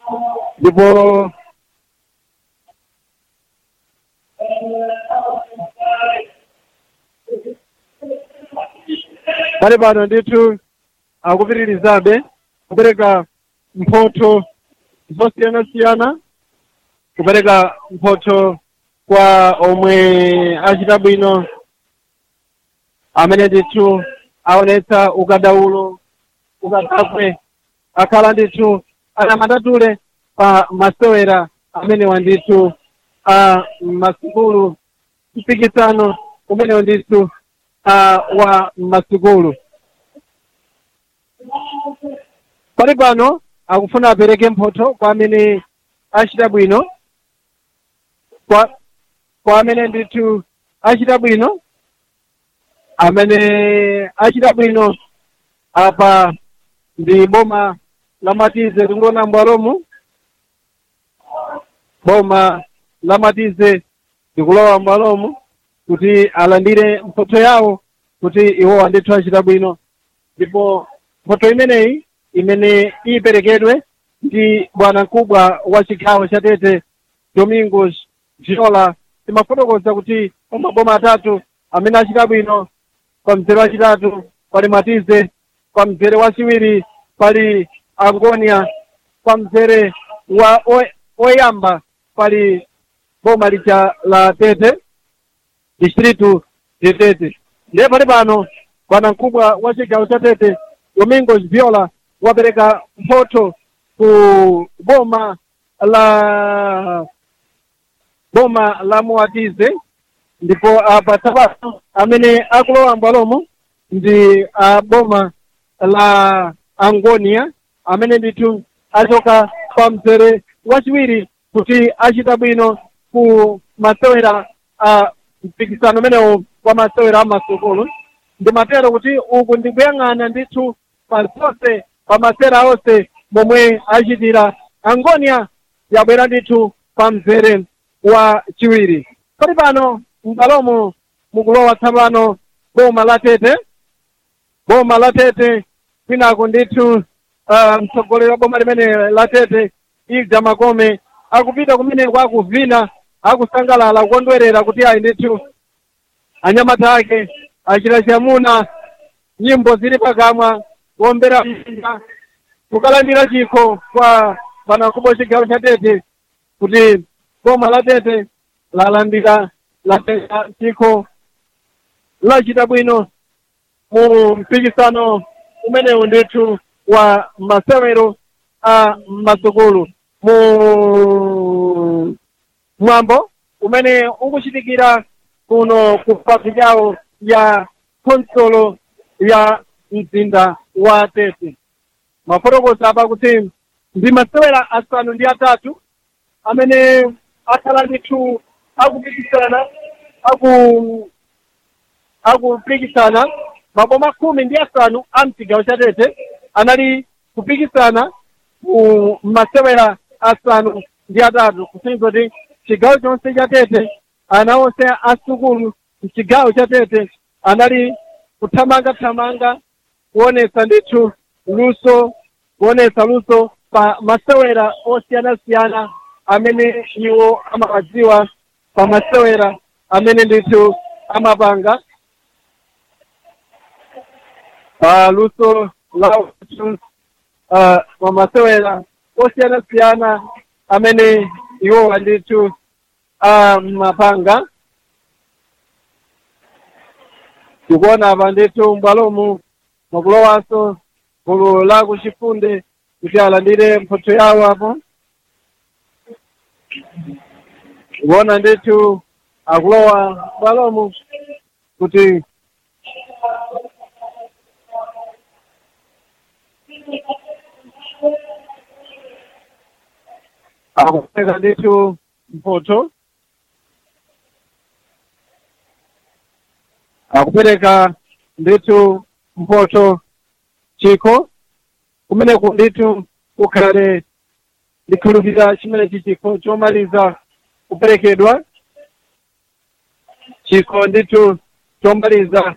ndipo pali pano ndithu akupitirizabe kupereka mphotho zosiyanasiyana kupereka mphotho kwa omwe achita bwino amene ndithu aonetsa ukadaulo ukadakwe akhala ndithu anamandatule pa masewera amenewa ndithu a masukulu mpikisano umenewo ndithu a wa masukulu pali pano akufuna apereke mphotho kwa amene achita bwino kwa kwa amene ndithu achita bwino amene achita bwino apa ndi boma la matize tikuona mbwalomu boma la matize ndikulowa mbwalomu kuti alandire mphotho yawo kuti iwowa ndithu achita bwino ndipo mphotho imeneyi imene iperekedwe ndi bwana mkubwa wa chigawo cha tete domingos viola timafotokoza kuti maboma atatu amene achita bwino kwa mzere wachitatu pali matize kwa mzere wachiwiri pali angonia kwa mzere wa oy- oyamba pali boma licha la tete distritu de tete ndiye pali pano bwana mkubwa wa chigawo cha tete domingos viola wapereka mphotho ku boma la boma la muatize ndipo apa tsapano amene akulowa mbwalomo ndi a boma la angonia amene ndithu achoka pa mzere wachiwiri kuti achita bwino ku masewera a mpikisano umenewo wa masewera a masukulu ndimatero kuti uku ndikuyang'ana ndithu pa zonse pa masewera onse momwe achitira angonia yabwera ndithu pa mzere wa chiwiri pali pano m'bwalomo mukulowa tsapano boma la tete boma la tete kwinako ndithu uh, mtsogoleri wa boma limene la tete ilja makome akupita kumeneko akuvina akusangalala kukondwerera kuti ayi ndithu anyamata ake achita chamuna nyimbo zili pakamwa kuombera mzinda kukalandira chikho kwa bwanamkubwa chigawo cha tete kuti boma la tete lalandira latenga chikho lachita bwino mu mpikisano umenewu ndithu wa masewero a masukulu mu mwambo umene ukuchitikira kuno ku papi yawo ya konsolo ya mzinda wa tete mafotokoza apa kuti ndi masewera asanu ndi atatu amene akhala ndithu akupikisana aku akupikisana maboma khumi ndi asanu a mchigawo cha tete anali kupikisana mu masewera asanu ndi atatu kusonyeza kuti chigawo chonse cha tete ana onse asukulu mchigawo cha tete anali kuthamangathamanga kuonesa ndithu luso kuonesa luso pa masewera osiyanasiyana amene iwo amawadziwa pa masewera amene ndithu amapanga pa luso la uthu uh, pa masewera osiyanasiyana amene iwowa ndithu amapanga tikuona apa ndithu mbwalomu makulowanso gulu la kuchifunde kuti alandire mphotho yawo apo tikuona ndithu akulowa mbwalomu kuti akupereka ndithu mphotho akupereka ndithu mphotho chikho kumeneku ndithu kukhale ndikhulupirira chimenechi chikho chomaliza kuperekedwa chikho ndithu chomaliza